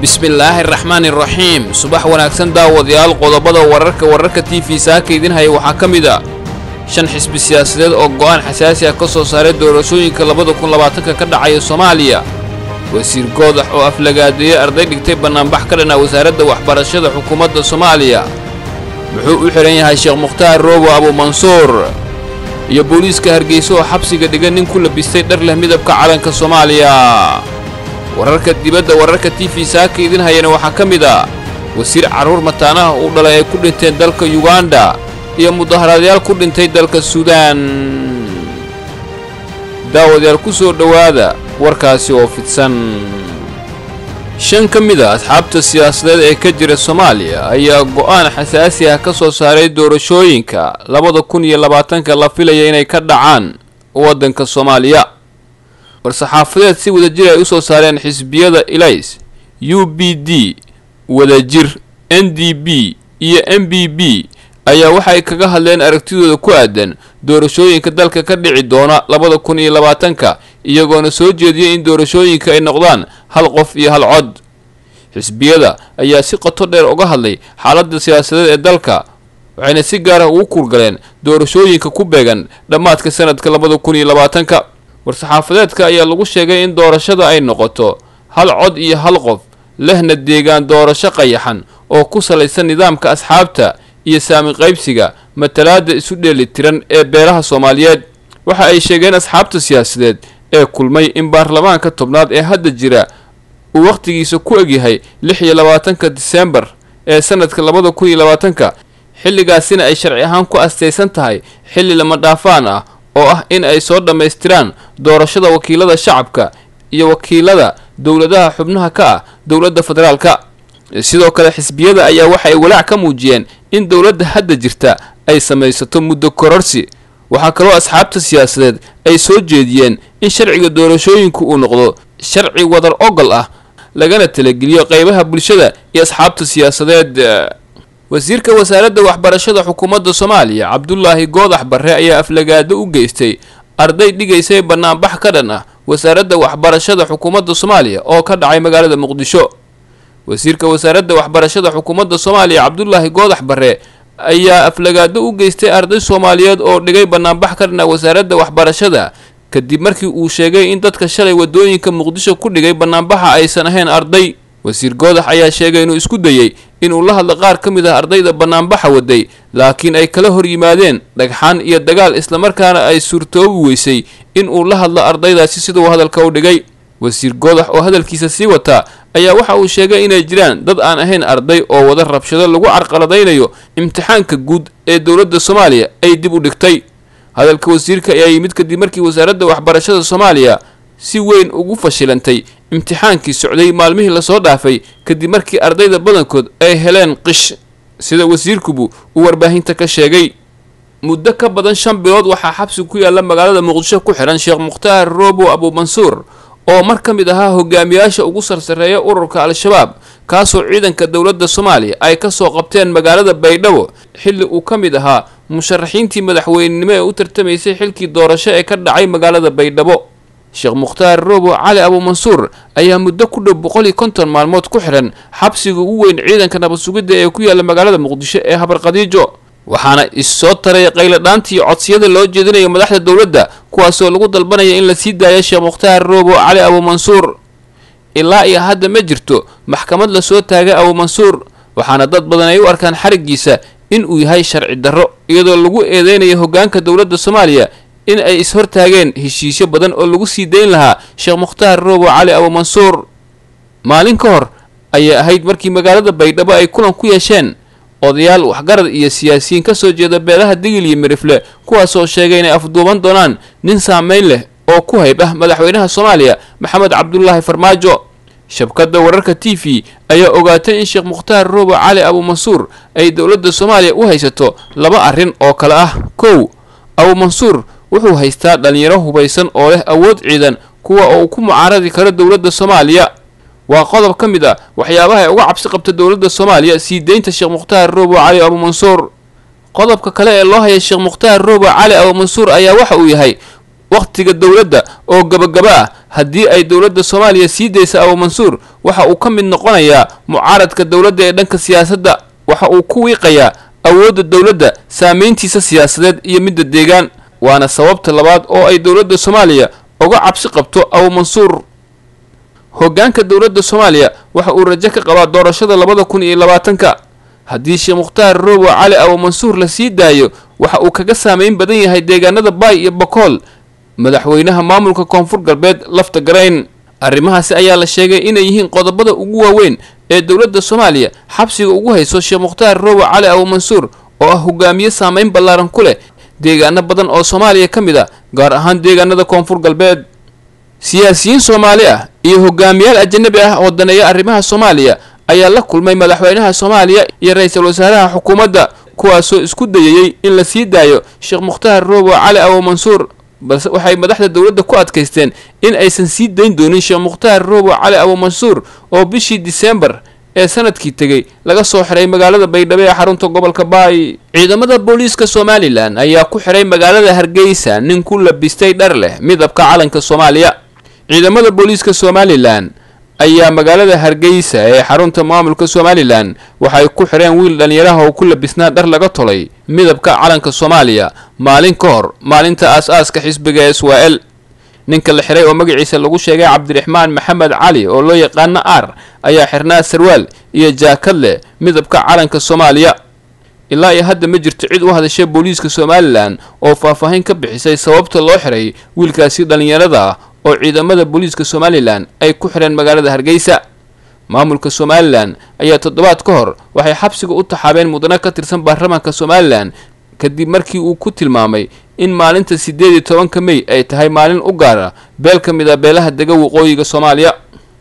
bismillaahi araxmaani iraxiim subax wanaagsan daawadayaal qodobada wararka wararka t v saaka idin haya waxaa ka mid a shan xisbi siyaasadeed oo go'aan xasaasi ah ka soo saaray doorashooyinka labada kun labaatanka ka dhacaya soomaaliya wasiir goodax oo aflagaadeeyey arday dhigtay bannaanbax ka dhan ah wasaaradda waxbarashada xukuumadda soomaaliya muxuu u xidhan yahay sheekh mukhtaar roobo abuumansuur iyo booliiska hargeysa oo xabsiga dhigan nin ku labistay dhar leh midabka calanka soomaaliya wararka dibadda wararka t v saaka idin hayana waxaa ka mid a wasiir carruur mataanaha uu dhalay ay ku dhinteen dalka yuganda iyo mudaharaadyaal ku dhintay dalka suudaan daawadayaal ku soo dhowaada warkaasi oo fidsan shan ka mid a asxaabta siyaasadeed ee ka jira soomaaliya ayaa go'aan xasaasi ah ka soo saaray doorashooyinka labada kun iyo labaatanka la filaya inay ka dhacaan waddanka soomaaliya war-saxaafadeed si wadajir ay u soo saareen xisbiyada ilays u b d wadajir n d b iyo m b b ayaa waxay kaga hadleen aragtidooda ku aadan doorashooyinka dalka ka dhici doona labada kun iyo labaatanka iyagoona soo jeediyay in doorashooyinka ay noqdaan hal qof iyo hal cod xisbiyada ayaa si qoto dheer uga hadlay xaaladda siyaasadeed ee dalka waxayna si gaar ah ugu kurgaleen doorashooyinka ku beegan dhammaadka sanadka labada kun iyo labaatanka war-saxaafadeedka ayaa lagu sheegay in doorashada ay noqoto hal cod iyo hal qof lehna deegaan doorasho qayaxan oo ku salaysan nidaamka asxaabta iyo saami qaybsiga matalaadda isu dheeli tiran ee beelaha soomaaliyeed waxa ay sheegeen asxaabta siyaasadeed ee kulmay in baarlamaanka tobnaad ee hadda jira uu wakhtigiisa ku egyahay lix iyo labaatanka diseembar ee sanadka labada kun iyo labaatanka xilligaasina ay sharci ahaan ku astaysan tahay xilli lama dhaafaan ah oo ah in ay soo dhammaystiraan doorashada wakiilada shacabka iyo wakiilada dowladaha xubnaha ka ah dowladda federaalka sidoo kale xisbiyada ayaa waxa ay walaac ka muujiyeen in dowladda hadda jirta ay samaysato muddo kororsi waxaa kaloo asxaabta siyaasadeed ay soo jeediyeen in sharciga doorashooyinku uu noqdo sharci wadar ogol ah lagana talageliyo qeybaha bulshada iyo asxaabta siyaasadeed wasiirka wasaaradda waxbarashada xukuumadda soomaaliya cabdulaahi goodax barre ayaa aflagaado u geystay arday dhigaysay bannaanbax ka dhan ah wasaaradda waxbarashada xukuumadda soomaaliya oo ka dhacay magaalada muqdisho wasiirka wasaaradda waxbarashada xukuumadda soomaaliya cabdulaahi goodax barre ayaa aflagaado u geystay arday soomaaliyeed oo dhigay bannaanbax ka dhan ah wasaaradda waxbarashada kadib markii uu sheegay in dadka shalay wadooyinka muqdisho ku dhigay bannaanbaxa aysan ahayn arday wasiir goodax ayaa sheegay inuu isku dayey inuu la hadlo qaar ka mid ah ardayda bannaanbaxa waday laakiin ay kala hor yimaadeen dhagxaan iyo dagaal islamarkaana ay suurtoobi weysay in uu la hadlo ardaydaasi siduu hadalka u dhigay wasiir goodax oo hadalkiisa sii wataa ayaa waxa uu sheegay inay jiraan dad aan ahayn arday oo wada rabshado lagu carqaladaynayo imtixaanka guud ee dowladda soomaaliya ay dib u dhigtay hadalka wasiirka ayaa yimid kadib markii wasaaradda waxbarashada soomaaliya si weyn ugu fashilantay imtixaankii socday maalmihii lasoo dhaafay kadib markii ardayda badankood ay heleen qish sida wasiirkubu uu warbaahinta ka sheegay muddo ka badan shan bilood waxaa xabsi ku yaalla magaalada muqdisho ku xidhan sheekh mukhtaar roobo abuumansuur oo mar ka mid ahaa hogaamiyaasha ugu sarsareeya ururka al-shabaab kaasoo ciidanka dowladda soomaaliya ay ka soo qabteen magaalada baydhabo xilli uu ka mid ahaa musharaxiintii madaxweynenimo ee u tartamaysay xilkii doorasho ee ka dhacay magaalada baydhabo sheekh mukhtaar roobo cali abuumansuur ayaa muddo ku dhow boqol iyo konton maalmood ku xidhan xabsiga ugu weyn ciidanka nabad sugidda ee ku yaalla magaalada muqdisho ee habarqadiijo waxaana issoo taray qayladhaantii codsiyada loo jeedinayo madaxda dowladda kuwaasoo lagu dalbanaya in la sii daayo sheekh mukhtaar roobo cali abuumansuur ilaa iyo hadda ma jirto maxkamad lasoo taagay abuumansuur waxaana dad badan ay u arkaan xarigiisa in uu yahay sharci darro iyadoo lagu eedeynayo hoggaanka dowladda soomaaliya in ay is-hortaageen heshiisyo badan oo lagu sii dayn lahaa sheekh mukhtaar roobo cali abuumansuur maalin ka hor ayay ahayd markii magaalada baydhabo ay kulan ku yeesheen odayaal waxgarad iyo siyaasiyiin ka soo jeeda beelaha digil iyo mirifle kuwaasoo sheegay inay afduuban doonaan nin saameyn leh oo ku hayb ah madaxweynaha soomaaliya maxamed cabdulaahi farmaajo shabkadda wararka t v ayaa ogaatay in sheekh mukhtaar roobo cali abuumansuur ay dowladda soomaaliya u haysato laba arrin oo kale ah kow abuumansuur wuxuu haystaa dhallinyaro hubaysan oo leh awood ciidan kuwa oo ku mucaaradi karo dowladda soomaaliya waa qodob ka mid ah waxyaabaha ay uga cabsi qabta dowladda soomaaliya sii deynta sheekh mukhtaar roobo cali abuumansuur qodobka kale ee loo haya sheekh mukhtaar roobo cali abuumansuur ayaa waxa uu yahay wakhtiga dowladda oo gabagaba ah haddii ay dowladda soomaaliya sii daysa abuumansuur waxa uu ka mid noqonayaa mucaaradka dowladda ee dhanka siyaasadda waxa uu ku wiiqayaa awoodda dowladda saameyntiisa siyaasadeed iyo midda deegaan waana sababta labaad oo ay dowladda soomaaliya uga cabsi qabto abuumansuur hoggaanka dowladda soomaaliya waxa uu rajo ka qabaa doorashada labada kun iyo labaatanka haddii sheekh mukhtaar roobo cali abuumansuur la sii daayo waxa uu kaga saameyn badan yahay deegaanada baay iyo bakool madaxweynaha maamulka koonfur galbeed lafta garayn arrimahaasi ayaa la sheegay inay yihiin qodobada ugu waaweyn ee dowladda soomaaliya xabsiga ugu hayso sheekh mukhtaar roobo cali abuumansuur oo ah hogaamiye saameyn ballaaran ku leh deegaano badan oo soomaaliya ka mid ah gaar ahaan deegaanada koonfur galbeed siyaasiyiin soomaali ah iyo hogaamiyaal ajanabi ah oo daneeya arrimaha soomaaliya ayaa la kulmay madaxweynaha soomaaliya iyo ra-iisul wasaaraha xukuumadda kuwaasoo isku dayayey in la sii daayo sheekh mukhtaar roobo cali abuumansuur balse waxay madaxda dowladda ku adkaysteen in aysan sii dayn doonin sheekh mukhtaar roobo cali abuumansuur oo bishii diseembar ee sanadkii tegey laga soo xiray magaalada baydhabo ee xarunta gobolka baay ciidamada booliiska somalilan ayaa ku xiray magaalada hargeysa nin ku labistay dhar leh midabka calanka soomaaliya ciidamada booliiska somalilan ayaa magaalada hargeysa ee xarunta maamulka somalilan waxay ku xireen wiil dhallinyaraha oo ku labisnaa dhar laga tolay midabka calanka soomaaliya maalin ka hor maalinta aas-aaska xisbiga s w l ninka la xiray oo magaciisa lagu sheegay cabdiraxmaan maxamed cali oo loo yaqaano ar ayaa xirnaa sarwaal iyo jaakad leh midabka calanka soomaaliya ilaa iyo hadda ma jirto cid u hadashay booliiska somalilan oo faahfaahin ka bixisay sababta loo xiray wiilkaasi dhallinyarada ah oo ciidamada booliiska somalilan ay ku xireen magaalada hargeysa maamulka somalilan ayaa toddobaad ka hor waxay xabsiga u taxaabeen mudano ka tirsan baarlamaanka somalilan kadib markii uu ku tilmaamay in maalinta siddeed iyo tobanka mey ay tahay maalin u gaara beel ka mid a beelaha dega waqooyiga soomaaliya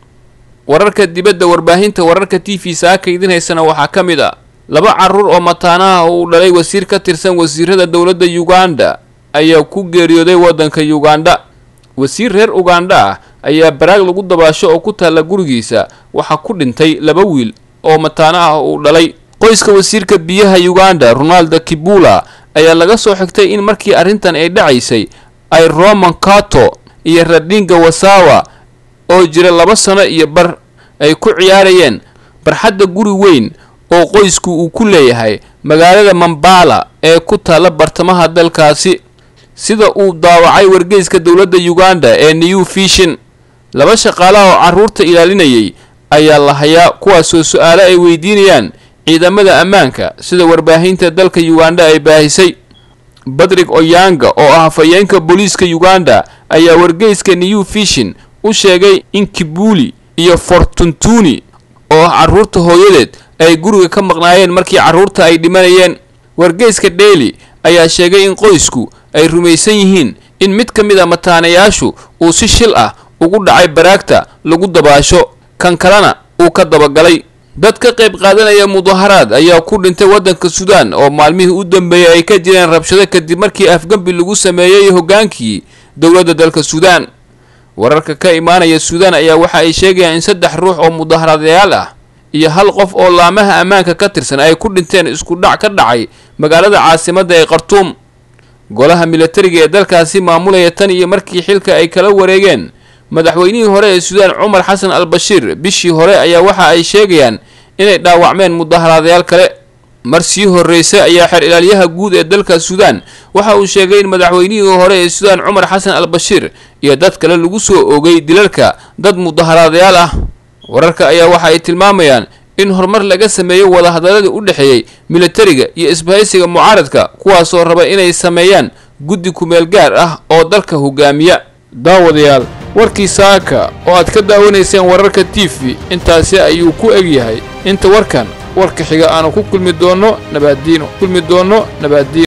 wararka dibadda warbaahinta wararka t v saaka idin haysana waxaa ka mid a laba caruur oo mataanaha uu dhalay wasiir ka tirsan wasiirada dowladda uganda ayaa ku geeriyooday waddanka uganda wasiir reer uganda ah ayaa baraag lagu dabaasho oo ku taalla gurigiisa waxaa ku dhintay laba wiil oo mataano ah uu dhalay qoyska wasiirka biyaha uganda ronaldo kibula ayaa laga soo xigtay in markii arrintan ay dhacaysay ay roman cato iyo radinga wasawa oo jira laba sano iyo bar ay ku ciyaarayeen barxadda guri weyn oo qoysku uu ku leeyahay magaalada mambala ee ku taalla bartamaha dalkaasi sida uu daawacay wargeyska dowladda uganda ee new fishin laba shaqaalaha oo carruurta ilaalinayay ayaa la hayaa kuwaasoo su-aalo ay weydiinayaan ciidamada ammaanka sida warbaahinta dalka uganda ay baahisay badrig oyanga oo ah hafayeenka booliiska uganda ayaa wargeyska new fishin u sheegay in kibuli iyo fortuntuni oo ah carruurta hooyadeed ay guriga ka maqnaayeen markii carruurta ay dhimanayeen wargeyska daily ayaa sheegay in qoysku ay rumaysan yihiin in mid ka mid a mataanayaashu uu si shil ah ugu dhacay baraagta lagu dabaasho kan kalena uu ka dabagalay dad ka qayb qaadanaya mudaharaad ayaa ku dhintay waddanka suudaan oo maalmihii u dambeeyay ay ka jireen rabshado kadib markii afgembi lagu sameeyey hoggaankii dowladda dalka suudaan wararka ka imaanaya suudaan ayaa waxa ay sheegayaan in saddex ruux oo mudaharaadayaal ah iyo hal qof oo laamaha ammaanka ka tirsan ay ku dhinteen isku dhac ka dhacay magaalada caasimadda ee khartuum golaha milatariga ee dalkaasi maamulaya tan iyo markii xilka ay kala wareegeen madaxweynihii hore ee suudaan cumar xasan al bashiir bishii hore ayaa waxa ay sheegayaan inay dhaawacmeen mudaharaadayaal kale mar sii horreysay ayaa xeer ilaalyaha guud ee dalka suudaan waxa uu sheegay in madaxweynihii hore ee suudaan cumar xasan al bashiir iyo dad kale lagu soo oogay dilalka dad mudaharaadayaal ah wararka ayaa waxa ay tilmaamayaan in horumar laga sameeyo wadahadaladii u dhexeeyey milatariga iyo isbahaysiga mucaaradka kuwaasoo raba inay sameeyaan guddi kumeel gaar ah oo dalka hogaamiya daawadayaal warkii saaka oo aad ka daawanayseen wararka t v intaasi ayuu ku eg yahay inta warkan warka xiga aanu ku kulmi doonno nabaaddiino kulmi doonno nabaaddiino